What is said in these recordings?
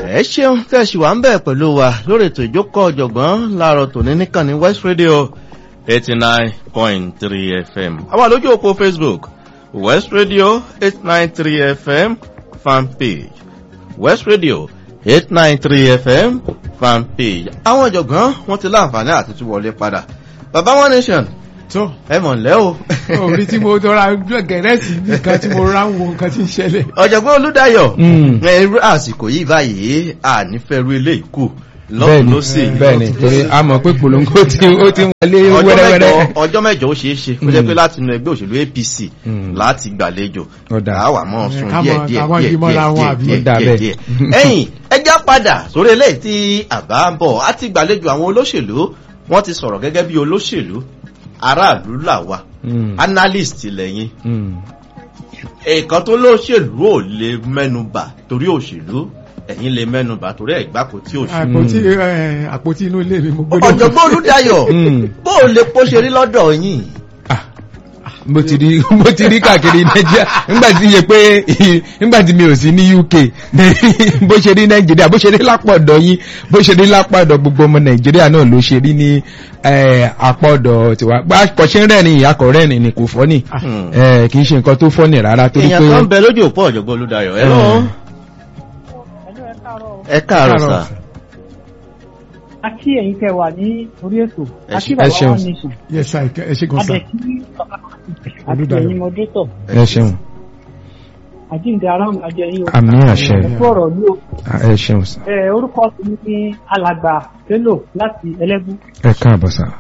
ẹ ṣeun tẹ̀sí wà ń bẹ̀ pẹ̀lú wa lórí ètò ìjókòó ọ̀jọ̀gbọ́n láàárọ̀ tòní nìkànnì west radio eighty nine point three fm àwọn àlójú òpó facebook west radio eight nine three fm fan page west radio eight nine three fm fan page àwọn ọ̀jọ̀gbọ́n wọ́n ti láǹfààní àti tún wọlé padà baba one nation tó ẹ mọ̀ ńlẹ́ o. orí tí mo tọra gẹ̀rẹ́sì nìkan tí mo rá ń wo nǹkan tí ń ṣẹlẹ̀. ọ̀jọ̀gbọ́n olúdayọ̀ Mm. ẹ̀rú àsìkò yìí báyìí ànífẹ́rú ilé ìkù lọ́kùn bẹ́ẹ̀ni ló sì. bẹ́ẹ̀ni torí a mọ̀ pé polongo tí ó ti ń wọlé ọjọ́ mẹ́jọ wẹ́rẹ́wẹ́rẹ́. ọjọ́ mẹ́jọ ó ṣeé ṣe kó jẹ́ pé láti inú ẹgbẹ́ òṣèlú apc Mm. láti gbàlejò Ọ̀dà. àwa mọ̀ sun Ká díẹ̀ mọ̀- díẹ̀ ká mọ̀ díẹ̀ yí mọ́ra wọn díẹ̀ àbí? díẹ̀ Ọ̀dà díẹ̀ bẹ́ẹ̀. díẹ̀ ẹ̀yìn ẹjá padà sórí eléyìí tí àbá ń bọ̀ á ti gbàlejò àwọn olóṣèlú wọ́n ti sọ̀rọ̀ gẹ́gẹ́ bí olóṣèlú aráàlú làwa Mm. analyst lẹ́yìn Mm. nǹkan tó lóṣèlú ò lè mẹ́nubà torí òṣèlú ẹ̀yin lè mẹ́nubà torí ẹ̀gbá kò tí òṣèlú. àpótí ẹ, àpótí inú ilé mi mo gbé ọ̀jọ̀gbọ́n olùdayọ̀ Mm. bó o lè pọ́ ṣe rí lọ́dọ̀ yín. Ah, mo ti rí mo ti rí káàkiri nàìjíríà nígbà tí yẹ pé nígbà tí mi ò sí ní uk bó ṣe rí nàìjíríà bó ṣe rí lápá ọ̀dọ̀ yín bó ṣe rí lápá ọ̀dọ̀ gbogbo ọmọ nàìjíríà náà ló ṣe rí ní eh, apá ọ̀dọ̀ tiwa kò ṣe ń rẹ́rìn ìyàkọ̀ rẹ́rìn ni kò fọ́ ni Hmm. Eh, kì í ṣe nǹkan tó fọ́ ni rárá torí èèyàn pé kan ń bẹ lójú òpó ọ̀jọ̀gbọ́n olùdayọ̀ ẹ lọ. ẹ káàárọ̀ sà. àti ẹ̀yin tẹ wà ní orí ètò Ẹ àti ṣe- bàbá ẹ ṣeun. wọn nation yes sir ẹ ṣe gan sa adẹ tí bàbá àti Olúdayọ̀. ẹ̀yin mọdétọ ẹ ṣeun àjíǹde aráàlú ajẹ yín o àmì àṣẹ ẹ kú ọ̀rọ̀ ní o Ah, ẹ ṣeun sà. ẹ orúkọ mi ní alàgbà bello láti ẹlẹ́bù ẹ káàbọ̀ sà.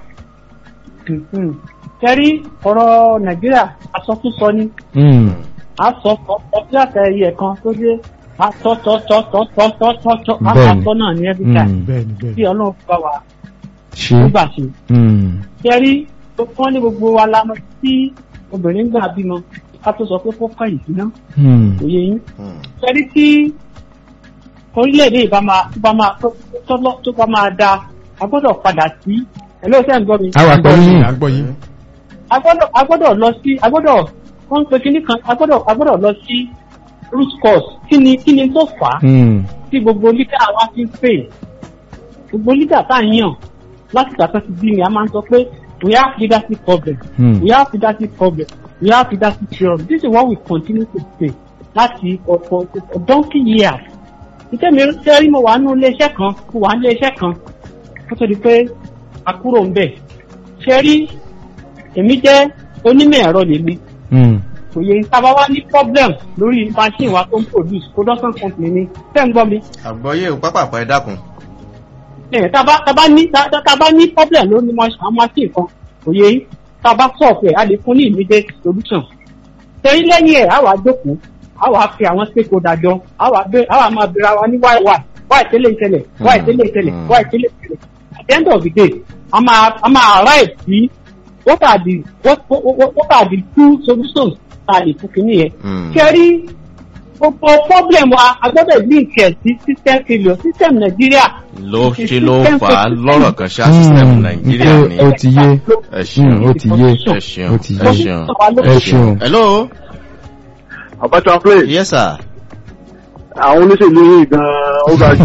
tẹ́rí ọ̀rọ̀ nàìjíríà asọ́túnsọ ni Mm, asọ ọtí àtẹ̀yẹ kan tó dé asọ́tọ́tọ́tọ́tọ́tọ́tọ́ Bẹ́ẹ̀ni. asọ́ náà ní every time mm, bẹ́ẹ̀ni tí bẹ́ẹ̀ni ọlọ́run bá wa ṣe tó gbà ṣe. mm, tẹ́rí wọ́n ní gbogbo wa la mọ̀ tí obìnrin gbà bímọ ká tó sọ pé kó kàn yìí síná mm, òye yín. Hmm. tẹ́rí tí orílẹ̀-èdè ìbá máa tó bá máa tó- tó- tó bá máa da a gbọ́dọ̀ padà sí ẹlẹ́sẹ̀ ń gbọ́ mi. àwa pẹ̀lú yín. àgbọ̀ yín a gbọ́dọ̀ a gbọ́dọ̀ lọ sí a gbọ́dọ̀ wọ́n ń pe kinní kan a gbọ́dọ̀ a gbọ́dọ̀ lọ sí root cause kí ni kí ni tó fà á Mm, tí gbogbo lídà wa fi ń pè gbogbo lídà tá à ń yàn láti ìgbà tó ti bí mi a máa ń sọ pé we have leadership problem mm, we have leadership problem we have leadership problem this is what we continue to say láti for for for donkey years ìtẹ́ mi ṣe rí mo wà nínú iléeṣẹ́ kan mo wà nínú iléeṣẹ́ kan kó tó di pé a kúrò ń bẹ̀ ṣe rí èmi jẹ́ onímọ̀ ẹ̀rọ lèmi mm. kò yẹ tábà wá ní problem lórí machine wa tó ń produce production company ni tẹ́ ń gbọ́ mi àgbọ̀yé ò pápákọ̀ ẹ dákun. ẹ̀ tábà tábà ní tá- tá- tábà ní problem lórí mach- àwọn machine kan kò yẹ yín tábà solve ẹ̀ a lè fún ní immediate solution tẹ̀yìn lẹ́yìn ẹ̀ á wàá jókòó á wàá fi àwọn stakeholder jọ á wàá bẹ á wàá máa bẹ̀rẹ̀ wa ní why why why tẹ́lẹ̀ ìṣẹ̀lẹ̀ why tẹ́lẹ̀ ìṣẹ̀lẹ̀ Hmm. why tẹ́lẹ̀ ìṣẹ̀lẹ̀ at the end of the day a máa a máa arrive sí what are the what what what what are the two solutions tá a lè fún kinní yẹn Hmm. kẹrí gbogbo problem wa a gbọ́dọ̀ link ẹ̀ sí system failure system nàìjíríà ló ṣe ló fà á lọ́rọ̀ kan ṣá sísẹ́mù nàìjíríà ni. ó ti yé ẹ ṣeun Mm, ó ti yé ẹ ṣeun ó ti ẹ yé ṣeun. ẹ ṣeun. hello Abacha play yes sir. àwọn olóṣèlú yìí gan-an ó ga jù.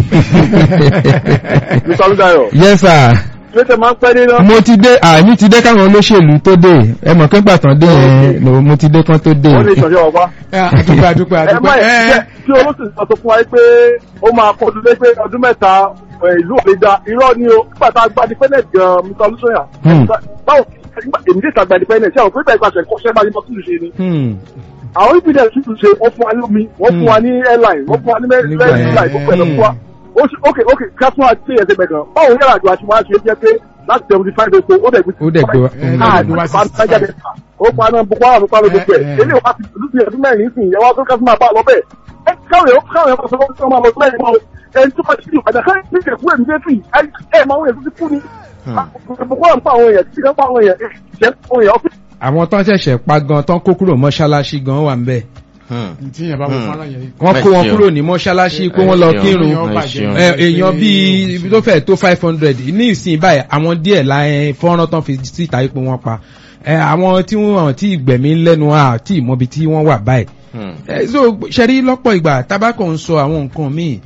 Mr. Olúdayọ̀, yes sir ṣé tẹ máa ń pẹ́ nínú? mo ti dé àmì ti dé káwọn olóṣèlú tó dé ẹ mọ̀ pé gbàtàn dé yẹn lò mo ti dé kán tó dé. Wọ́n lè ṣọ̀ṣẹ́ ọ̀pá. ẹ, àdúpẹ́ àdúpẹ́ Ẹ má àdúpẹ́ yẹ ẹ kí olóṣèlú kan sọ fún wa pé ó máa kọjú lé pé ọdún mẹ́ta ẹ̀, ìlú òde da irọ́ ni o. Nígbà tá a gba independent gan-an, Mr. Olúṣèyà. Hmm. Báwo èmi dé ìta gba independent ṣé àwọn pé bẹ́ẹ̀ pàṣẹ kọ́ṣẹ́ máa ní mọ́tò ṣe ni. Hmm, Àwọn ìpínlẹ̀ sì tún ṣe wọ́n fún wa ní omi, wọ́n fún wa ní airline, wọ́n fún wa ní mẹ́rin Nígbà yẹn. line, gbogbo ẹ̀ lọ fún wa. Ó ṣe ok ok ká fún wa tí ẹsẹ̀ bẹ̀ gan. Báwo yàrá àjọ àti wá ṣe jẹ́ pé láti seventy five epo ó dẹ̀ gbé ó dẹ̀ gbé wa. ẹ, Ah, gbé wa sí pa- pa- jáde. ó pa náà boko haram pa ló gbogbo ẹ̀ Eh, eh. eléyìí wá ti ìlú ti ẹ̀dún mẹ́rin sìn ìyẹn wá tó kẹ́sì máa bá lọ bẹ́ẹ̀ ẹ káwọn èèyàn káwọn èèyàn sọ fún ọmọ ọmọ mẹ́rin mọ́ ẹni tó bá ti di ìpàdé káyọ̀ ní ìṣẹ̀kú ẹ̀mí dé tì ẹ máa wọ̀nyẹn tó ti kú ni boko haram pa àwọn èèyàn títí kan pa àwọn èèyàn ìṣẹ́ àwọn èèyàn ọ́fíìsì àwọn tán ṣẹ̀ṣẹ̀ pa gan tán kó kúrò mọ́ṣáláṣí gan wà ń bẹ̀. Hmm. tí yẹn bá wọ Hmm. fọ́nrán yẹn wọ́n kó wọn Ẹ ṣeun. kúrò ní mọ́ṣáláṣí pé wọ́n lọ Ẹ ṣeun. kírun Èèyàn ẹ bàjẹ́. ṣeun. ẹ, èèyàn bíi ibi tó fẹ́ tó five hundred ní ìsìn báyìí àwọn díẹ̀ láyé fọ́nrán tán fi síta pé wọ́n pa ẹ, àwọn tí wọ́n ti gbẹ̀mí lẹ́nu àti ìmọ̀bi tí wọ́n wà báyìí Hmm. Eh, so ṣẹ́rí lọ́pọ̀ ìgbà tabakọ̀ ń sọ àwọn nǹkan míì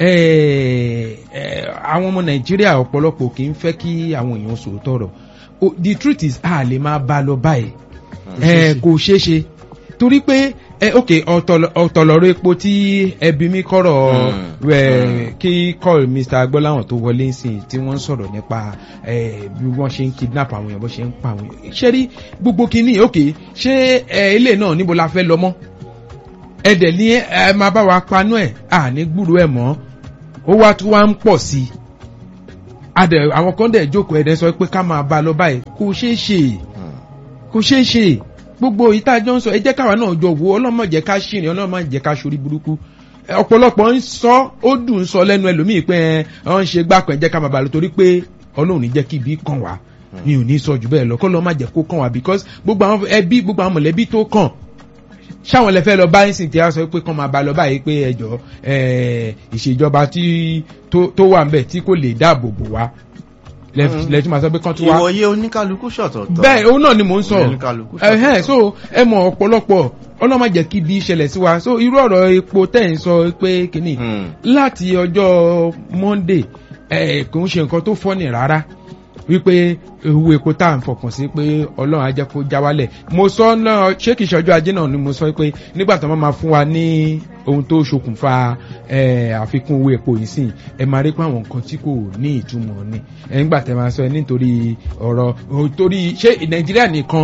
eh, eh, àwọn ọmọ nàìjíríà ọ̀pọ̀lọpọ̀ kì í fẹ́ kí àwọn èèyàn sòótọ́ rọ̀ O- the truth is a lè máa bá a lọ báyìí Eh, kò ṣeé ṣe torí pé eh, ok ọ̀tọ̀- ọ̀tọ̀lọ̀rọ̀ epo tí ẹbí mi kọ̀rọ̀ Mm. eh, kí call mr agbọ́láwọ̀n tó wọlé ń sìn tí wọ́n ń sọ̀rọ̀ nípa eh, bí wọ́n ṣe ń kidnap àwọn èèyàn bó ṣe ń pa àwọn èèyàn ṣé rí gbogbo kínní ok ṣé eh, ilé náà níbo la fẹ́ lọ mọ́ ẹ̀dẹ̀ ní ẹ máa bá wa panú ẹ̀ à ní gbúrú ẹ̀ mọ́ ó wá tún wá ń pọ̀ sí i adẹ̀ àwọn kan dẹ̀ jókòó ẹ̀dẹ̀ sọ pé ká máa bá a lọ báyìí kò ṣeé ṣe Hmm. kò ṣeé ṣe gbogbo ìtajọ́ ń sọ ẹ jẹ́ káwa náà jọ wo ọlọ́mọ jẹ́ ká ṣìrìn ọlọ́mọ jẹ́ ká ṣorí burúkú Ẹ, ọ̀pọ̀lọpọ̀ ń sọ ó dùn ń sọ lẹ́nu ẹlòmíì pé ẹ ọ ń ṣe gbàpẹ́ jẹ́ ká máa bá a lọ torí pé ọlọ́run ní jẹ́ kí ibi kàn wá mi ò ní sọ jù bẹ́ẹ̀ lọ kọ́ lọ́ má jẹ́ kó kàn wá because gbogbo àwọn ẹbí gbogbo àwọn mọ̀lẹ́bí tó kàn ṣáwọn lè fẹ́ lọ bá ẹ̀sìn tí a sọ pé kàn máa bá lọ báyìí pé ẹjọ́ ẹ̀, ìṣèjọba tí tó tó wà ń bẹ̀ tí kò lè dáàbò bò wá lẹ́tí máa sọ pé kàn tún wá ìwòye oníkálukú ṣọ̀tọ̀ọ̀tọ̀. bẹ́ẹ̀ òun náà ni mò ń sọ Oníkálukú ẹ̀hẹ́n ṣọ̀tọ̀ọ̀tọ̀. so ẹ mọ̀ ọ̀pọ̀lọpọ̀ ọlọ́mọ jẹ́ kí ibi ìṣẹ̀lẹ̀ sí wa so irú ọ̀rọ̀ epo tẹ̀ ń sọ pé kìíní Hmm. láti ọjọ́ monday ẹ̀ kò ń ṣe nǹkan tó fọ́nì rárá wípé owó epo tá à ń fọkàn sí pé ọlọ́run á jẹ́ kó já wálẹ̀ mo sọ náà ṣé kìí ṣọjọ́ ajé náà ni mo sọ pé nígbà tó máa fún wa ní ohun tó ṣokùnfà ẹ̀, àfikún owó epo yìí sìn ẹ máa rí pé àwọn nǹkan tí kò ní ìtumọ̀ ni ẹ̀ ńgbà tẹ́ máa sọ ẹ nítorí ọ̀rọ̀ ò- torí ṣé nàìjíríà nìkan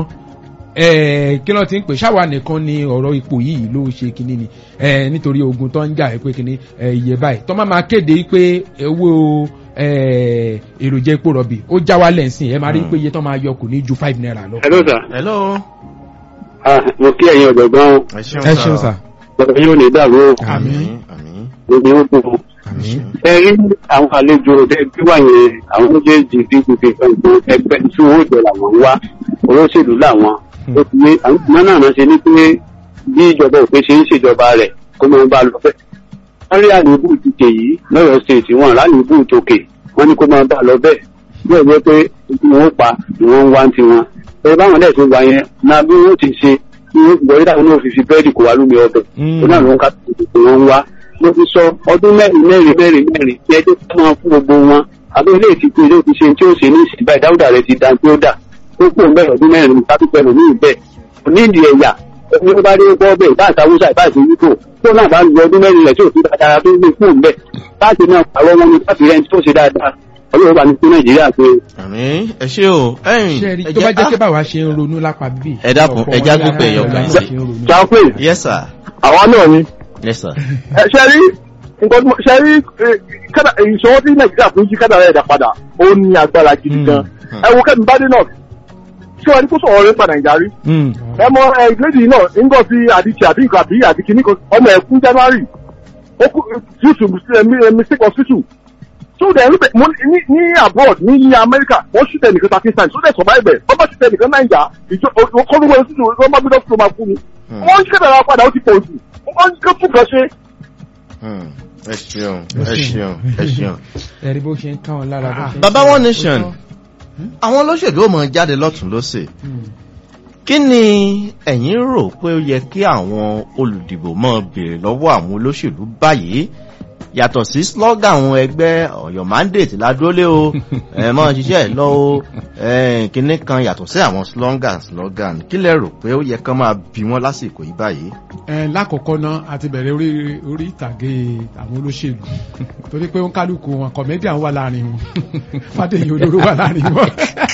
ẹ kí ló ti ń pè ṣáwa nìkan ni ọ̀rọ̀ ipò yìí ló ṣe kinní ni ẹ nítorí ogun tó ń jà ẹ pé kinní ẹ iye báyìí tó máa máa kéde pé owó ẹ èròjà epo rọ̀bì ó já wálẹ̀ ńsìn ẹ máa rí pé iye tó máa yọ kò ní ju five naira lọ. hello sir hello. ah mo kí ẹ̀yin ọ̀jọ̀gbọ́n ẹ ṣeun ẹ ṣeun sà. ọ̀rọ̀ yóò ní dàrú o àmín àmín. gbogbo ó kù àmín. ẹ rí àwọn àlejò ẹgbẹ́ wà yẹn àwọn méjèèjì pdp gbogbo ẹgbẹ́ tí owó jẹ làwọn ń wá olóṣèlú làwọn ó ti ní àwọn ìgbìmọ̀ náà náà ṣe ní pé bí ìjọba òpin ṣe ń ṣèjọba rẹ̀ kó máa bá a lọ bẹ́ẹ̀. wọ́n rí àléébù ìdíje yìí lọ́yọ̀ọ́ state wọn láléébù tòkè wọ́n ní kó máa bá a lọ bẹ́ẹ̀ bí ọjọ́ pé wọn ó pa ni wọ́n ń wá ń tiwọn. ẹ báwọn dẹ̀ tó wà yẹn náà bí wọ́n ti ṣe bí wọ́n ti gbọ́ táwọn náà fi fi bẹ́ẹ̀dì kó wá lómi ọbẹ̀ Mm. tó náà ló ń ká tó wọn ń wá mo ti sọ ọdún mẹ́rin mẹ́rin mẹ́rin mẹ́rin ní ẹjọ́ tó máa fún gbogbo wọn àbí ilé ìtìkú ilé ti ṣe tí ó ṣe ní ìsìn báyìí dáúdà rẹ ti da tí ó dà tó pò ń bẹ̀rẹ̀ ọdún mẹ́rin tàbí pẹ̀lú ní ìbẹ̀ òní ìdí ẹ̀yà ẹni tó bá dé gbọ́ bẹ́ẹ̀ bá àtàwùsà ìbá àti yíkò tó náà bá lu ọdún mẹ́rin rẹ̀ tí ò fi dáadáa tó gbé fún bẹ́ẹ̀ láti náà pàrọ̀ wọn ni láti rẹ̀ tó ṣe dáadáa ọlọ́run bá ní fún nàìjíríà pé àmín ẹ ṣe o. ẹ̀yin ṣe rí ẹ tó bá jẹ́ pé ah, báwa ṣe ń ronú lápá bíbí. Ẹ dákun, ọ̀pọ̀ ẹ já wọn gbé pé lára ẹyọ kan náà sí. ṣe ń ronú. jápé yes sir àwa náà ni. yes sir. ẹ ṣe rí nǹkan tí mo ṣe rí eh, kádà ìṣòwò tí nàìjíríà fún jí kádà rẹ̀ dà padà ó ní agbára gidi Mm. gan. Mm. ẹ wo kẹ́mi bádé náà ṣé wàá ní kó sọ̀rọ̀ rẹ̀ pa nàìjíríà rí. Mm. ẹ mọ ẹ ìgbésí náà nígbà tí àdìsí àbí nǹkan àbí àdìkì ní kan ọmọ ẹ kú january ó kú due to mis- eh, mi- eh, mistake hospital so then ní mo ní ní abroad ní ní america wọ́n ṣùtẹ̀ nìkan thirteen times so then survive ẹ̀ wọ́n bá ṣùtẹ̀ nìkan naija ìjọ kọ́ ló wọlé sí ìjọ wọ́n bá gbé dọ́kítọ̀ máa kú ni Hmm. wọ́n ń ṣẹ̀dá padà ó ti pọ̀ jù wọ́n ń kẹ́ fún kan ṣe. Hmm. ẹ ṣeun ẹ ṣeun ẹ ṣeun. ẹ rí bó ṣe ń káwọn lára bó ṣe ń baba káwọn. one nation àwọn olóṣèlú ò mọ jáde lọ́tún lọ́sẹ̀ Mm. kí ni ẹ̀yin rò pé ó yẹ kí àwọn olùdìbò máa béèrè lọ́wọ́ àwọn olóṣèlú báyìí yàtọ̀ sí slogan àwọn ẹgbẹ́ ọ̀yọ́ mandate ládúrólé o ẹ̀ mọ́ ṣiṣẹ́ ẹ̀ lọ o ẹ̀ kínní kan yàtọ̀ sí àwọn slogan slogan kí lẹ rò pé ó yẹ kán máa bí wọ́n lásìkò yìí báyìí. ẹ lákọ̀ọ́kọ́ náà a ti bẹ̀rẹ̀ orí orí ìtàgé àwọn olóṣèlú torí pé ó ń kálukú wọn comedian wà láàrin wọn fàdéyìn olóró wà láàrin wọn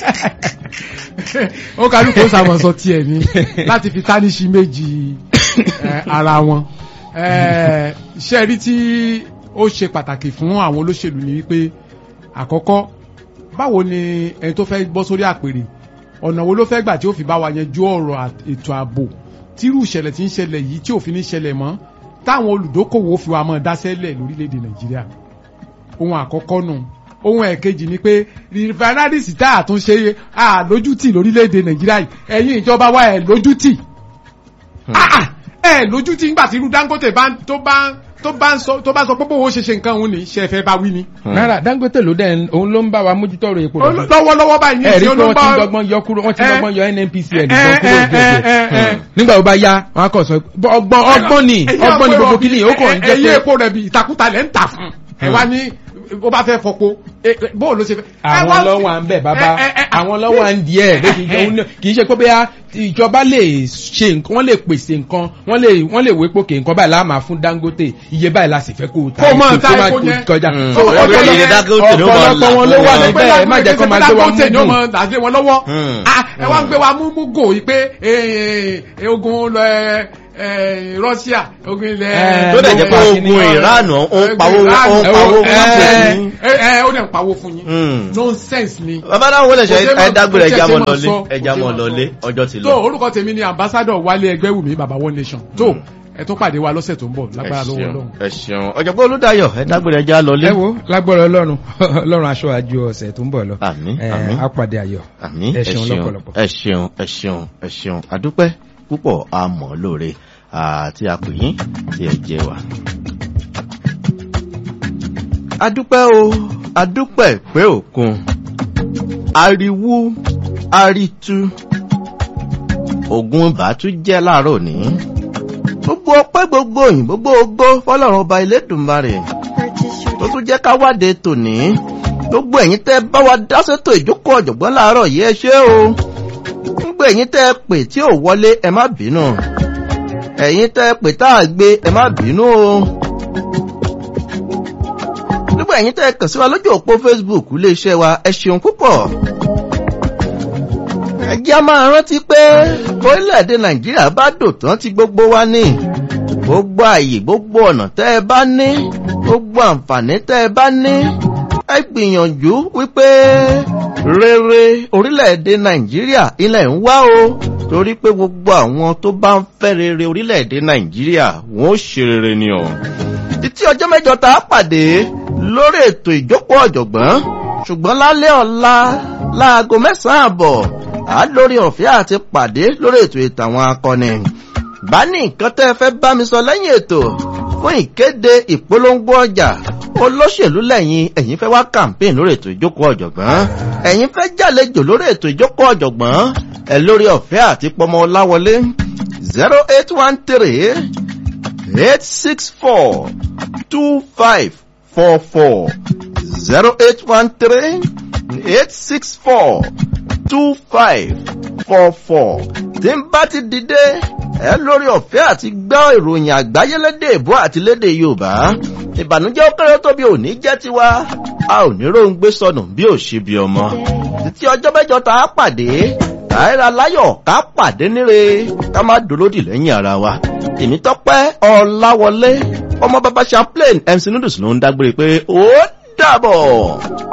ó kálukú ó sàmọ̀ sọ tiẹ̀ ní láti fi tánìṣì méjì ẹ, ara wọn ẹ, iṣẹ́ rí tí ó ṣe pàtàkì fún àwọn olóṣèlú ni wípé àkọ́kọ́ báwo ni ẹni tó fẹ́ bọ́ sórí àpèrè ọ̀nà wo ló fẹ́ gbà tí ó fi bá wa yanjú ọ̀rọ̀ àt- ètò ààbò tírú ìṣẹ̀lẹ̀ tí ń ṣẹlẹ̀ yìí tí òfin ní ṣẹlẹ̀ mọ́ táwọn olùdókòwò fi wa mọ́ dáṣẹ́lẹ̀ lórílẹ̀‐èdè nàìjíríà ohun àkọ́kọ́ nù ohun ẹ̀kejì ni pé refineries tá a tún ṣe à lójútì lórílẹ̀‐èdè nàìjíríà yìí ẹ̀yin ìjọba wa ẹ̀ lójútì Ah, ah, ẹ̀ lójútì ńgbà tí irú dangote bá ń- tó bá ń tó bá ń sọ tó bá sọ pé bówó ṣe ṣe nǹkan òun ni ṣe fẹ́ bá wí ni. rárá dangote ló dẹ̀ òun ló ń bá wa mójútó ọ̀rọ̀ epo rọ̀bì. lọ́wọ́lọ́wọ́ báyìí ní ẹ̀rí ìṣẹ́ pé wọ́n ti ń olóńgbà dọ́gbọ́n yọ kúrò wọ́n ti ń Eh. dọ́gbọ́n yọ nnpcl Eh, gan kúrò eh, eh, eh, díẹ̀ eh. nígbà tó bá yá wọn á kàn sọ ọgbọ́n ọgbọ́n ni ọgbọ́n ni gbogbo kìíní ó kàn ń jẹ́ ẹ̀yìn pé epo rẹ̀ bí ìtakùtà lẹ́ ń tà fún ẹ wá ní ó bá fẹ́ fọpo bóò ló ṣe fẹ́. ẹ àwọn wá- lọ́wọ́ à ń bẹ̀ bàbá ẹ, ẹ, ẹ, àwọn lọ́wọ́ à ń di ẹ̀ lókè jẹ́ òun náà kì í ṣe pé bóyá ìjọba lè ṣe nǹkan wọ́n lè pèsè nǹkan wọ́n lè wọ́n lè wépo kè nǹkan báyìí láàmà fún dangote iye báyìí la sì fẹ́ kó o ta Kó máa epo, ta kó máa epo kó yẹn. kọjá. Mm. So, Ó yẹ ọ̀pọ̀lọpọ̀- iye Dangote ló máa là ọ̀pọ̀lọpọ̀ wọn ló fún wà wọn. níbẹ̀ ẹ má jẹ́ kó máa gbé wa Dangote ni ó mú máa dàgbé wọn lọ́wọ́ Hmm. Ah, ẹ wá ń gbé wa mú mú gò yìí pé eh, eh, ogun lọ ẹ, eh, Russia ogun ilẹ̀ tó dẹ̀ jẹ́ pé Eh, ogun Iran ó ń pawó ó ń pawó Eh, fún eh, ní. ẹ ẹ ó dẹ̀ ń pawó fún yín Hmm. nonsense ni. bàbá náà wọlé ṣe Kò ṣe ẹ máa- dágbére kò ṣe ẹja mọ máa lọlé sọ, ẹja kò ṣe mọ máa lọlé sọ. ọjọ́ ti tó lọ. orúkọ tèmi ni ambassadọ wálé ẹgbẹ́wùmí bàbá one nation tó ẹ tún pàdé wa lọ́sẹ̀ tó ń bọ̀ ẹ lágbára lọ́wọ́ ṣeun Ọlọ́run. ẹ ṣeun ọ̀jọ̀gbọ́n olúdayọ̀ ẹ dágbére ẹja lọlé. ẹ wo lágbọ́rọ̀ ọlọ́run ọlọ́run aṣọ àjò ọ̀sẹ̀ tó ń bọ̀ lọ Àmín, Eh, àmín. á pàdé ayọ̀ àmì ẹ ẹ ṣeun ṣeun lọ́pọ̀lọpọ̀. ẹ ṣeun ẹ ṣeun ẹ ṣeun àdúpẹ́ púpọ̀ àmọ́ lóore àti àpèyìn tí ẹ jẹ wá. àdúpẹ́ o àdúpẹ́ pé òkun ariwo aritu ogun ìbátú jẹ́ láàárọ̀ ní. gbogbo ọpẹ́ gbogbo òyìn gbogbo ogbó fọlọ́run ọba Elédùmarè tó tún jẹ́ ká wáde tòní gbogbo ẹ̀yin tẹ́ bá wa dá sétò ìjókòó ọ̀jọ̀gbọ́n láàárọ̀ yìí ẹ ṣé o gbogbo ẹ̀yin tẹ́ pè tí ò wọlé ẹ má bínú ẹ̀yin tẹ́ pè tá a gbé ẹ má bínú o gbogbo ẹ̀yin tẹ́ kàn sí wa lójú òpó Facebook iléeṣẹ́ wa ẹ ṣeun púpọ̀ ẹ jẹ́ á máa rántí pé orílẹ̀-èdè Nàìjíríà bá dòtán tí gbogbo wa ní gbogbo àyè gbogbo ọ̀nà tẹ́ ẹ bá ní gbogbo àǹfààní tẹ́ ẹ bá ní ẹ gbìyànjú wípé rere orílẹ̀-èdè nàìjíríà ilẹ̀ ń wá o torí pé gbogbo àwọn tó bá ń fẹ́ rere orílẹ̀-èdè nàìjíríà wọ́n ó ṣe rere ni o. títí ọjọ́ mẹ́jọ tá a pàdé lórí ètò ìjókòó ọ̀jọ̀gbọ́n ṣùgbọ́n lálẹ́ ọ̀la láago mẹ́sàn-án àbọ̀ á lórí ọ̀fẹ́ àti pàdé lórí ètò ìtàwọn akọni bá ní nǹkan tẹ́ ẹ fẹ́ bá mi sọ lẹ́yìn ètò fún ìkéde ìpolongo ọjà olóṣèlú lẹ́yìn ẹ̀yin fẹ́ wá campaign lórí ètò ìjókòó ọ̀jọ̀gbọ́n ẹ̀yin fẹ́ jàlejò lórí ètò ìjókòó ọ̀jọ̀gbọ́n ẹ lórí ọ̀fẹ́ àti pọmọ ọláwọlé zero eight one three eight six four two five four four zero eight one three eight six four two five four four tí n bá ti dìde ẹ lórí ọ̀fẹ́ àti gbọ́ ìròyìn àgbáyé lédè èbó àti lédè yorùbá ìbànújẹ́ ó kéré tóbi òní jẹ́ tiwa a ò ní róńgbé sọnù bí ò ṣe bí ọmọ títí ọjọ́ mẹ́jọ tá a pàdé káyọ̀rọ̀ aláyọ̀ ká pàdé níre ká má dolódì lẹ́yìn ara wa èmi tọ́pẹ́ ọ̀làwọlé ọmọ bàbá champlain mc noodles ló ń dágbére pé ó dàbọ̀.